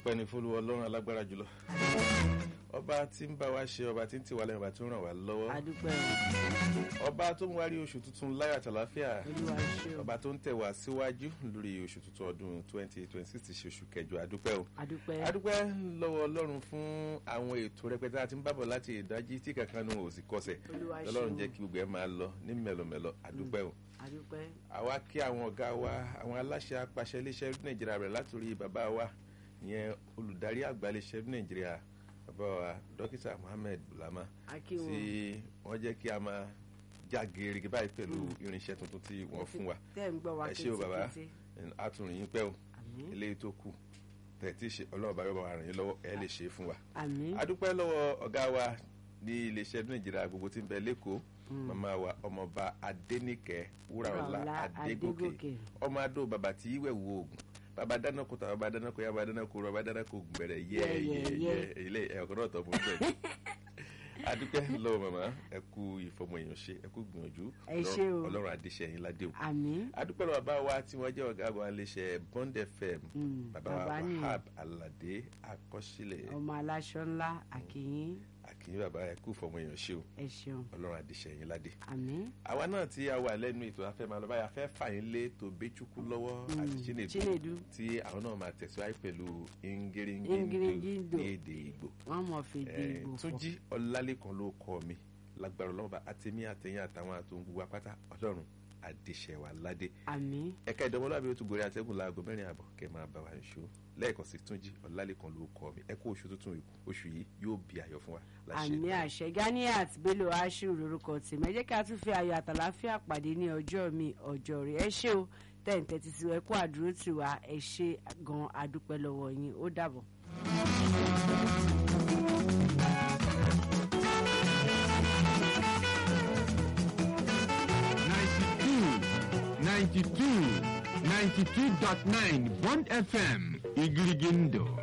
ọpẹ́ ní fúlùwọ ọlọ́run alágbára jùlọ ọba tí ń bá wa ṣe ọba tí ń tì wá lẹ́yìn ọba tí ń ràn wá lọ́wọ́ adúpẹ́ ọba tó ń wárí oṣù tuntun láyọ̀ àtàláfíà olúwa ṣe o ọba tó ń tẹ̀ wá síwájú lórí oṣù tuntun ọdún twenty twenty six ti ṣe oṣù kẹjọ adúpẹ́ o adúpẹ́ adúpẹ́ lọ́wọ́ ọlọ́run fún àwọn ètò rẹpẹtẹ àti ń bábọ̀ láti ìdájí tí kankan nu ò sì kọsẹ̀ olúwa ṣe o ọlọ́run jẹ́ kí gbogbo ẹ̀ máa lọ ní mẹ́lọmẹ́lọ adúpẹ́ o adúpẹ́ àwa kí àwọn ọ̀gá wa àwọn aláṣẹ apàṣẹ iléeṣẹ́ nàìjíríà rẹ̀ látòrí bàbá wa ìyẹn olùdarí àgbà iléeṣẹ́ nàìjíríà bàbá wa dókítà mohammed bulama akí wọn tí wọ́n jẹ́ kí a máa já gerege báyìí pẹ̀lú irinṣẹ́ tuntun tí wọ́n fún wa tẹ́ ń gbọ́ wa ẹ ṣé o bàbá kétékété àtúnrìn yín pẹ́ o àmín eléyìí tó kù tẹ̀tí ṣe ọlọ́run bá yọ̀bọ̀ ràn yín lọ́wọ́ ẹ lè ṣe é fún wa àmín adúpẹ́ lọ́wọ́ ọ̀gá wa ní iléeṣẹ́ nàìjíríà gbogbo tí ń bẹ lẹ́kọ̀ọ́ màmá wa ọmọọba adẹ́nìkẹ́ wúràọlá Wúràọlá adégòkè Adégòkè. ọmọ adó bàbá tí ìwẹ̀ wo oògùn bàbá dáná kó tàbá dáná kó yá bàbá dáná kó rọ bàbá dáná kó oògùn bẹ̀rẹ̀ yẹ Yẹ, yẹ yẹ, yẹ yẹ. ilé ẹ̀kọ́ náà tọ́ mọ́ bẹ́ẹ̀ adúpẹ́ lọ́wọ́ màmá ẹ kú ìfọmọ èèyàn ṣe ẹ kú gbìyànjú Ẹ ṣé o. ọlọ́run àdéṣe yín ládé o àmín adúpẹ́ lọ́wọ́ bàbá wa tí wọ́n jẹ́ ọ̀gá àgbà iléeṣẹ́ bond fm Mm, bàbá wa bàbá nìyẹn. wahab alade akọ́sílẹ̀ ọmọ aláṣọ ńlá àkìyín àkìyí bàbá ẹ kú ìfọmọ èèyàn ṣe o ẹ ṣeun ọlọ́run àdéṣe yín ládé àmín àwa náà tí a wà lẹ́nu ètò afẹ́ máa lọ báyà fẹ́ fàyín lé tó béchukwu lọ́wọ́ àti chinedu chinedu tí àwọn náà máa tẹ̀síwájú pẹ̀lú Ngeringindo. ingeringindo ní èdè ìgbò wọn mọ fèdè Eh, ìgbò pọ túnjí ọlálẹ́kan ló kọ́ mi lágbára ọlọ́run bá àtẹ̀mí àtẹ̀yìn àtàwọn àtòun gbogbo apáta ọlọ́run àdéṣẹ̀wà ládé àmín ẹ̀ka ìdánwòlábí ó tún gorí atẹ́gùn láago mẹ́rin àbọ̀ kẹ́ máa bá wa ṣó lẹ́ẹ̀kan sí túnjí ọlálẹ́kan ló kọ́ mi ẹ kú oṣù tuntun yìí oṣù yìí yóò bí ayọ̀ fún wa láṣẹ àmì Èdùmàrè. àṣẹ ganiat bello ashiru lorúkọ tèmi ẹ jẹ́ kí a tún fi ayọ̀ àtàláfíà pàdé ní ọjọ́ mi ọjọ́ rẹ̀ ẹ ṣé o tẹ̀ǹtẹ̀ ti tiwa ẹ kú àdúró tiwa ẹ ṣé gan adúpẹ́ lọ́wọ́ yín ó dàbọ̀. ninety two ninety two ninety two dot nine Bond FM Igirigindo.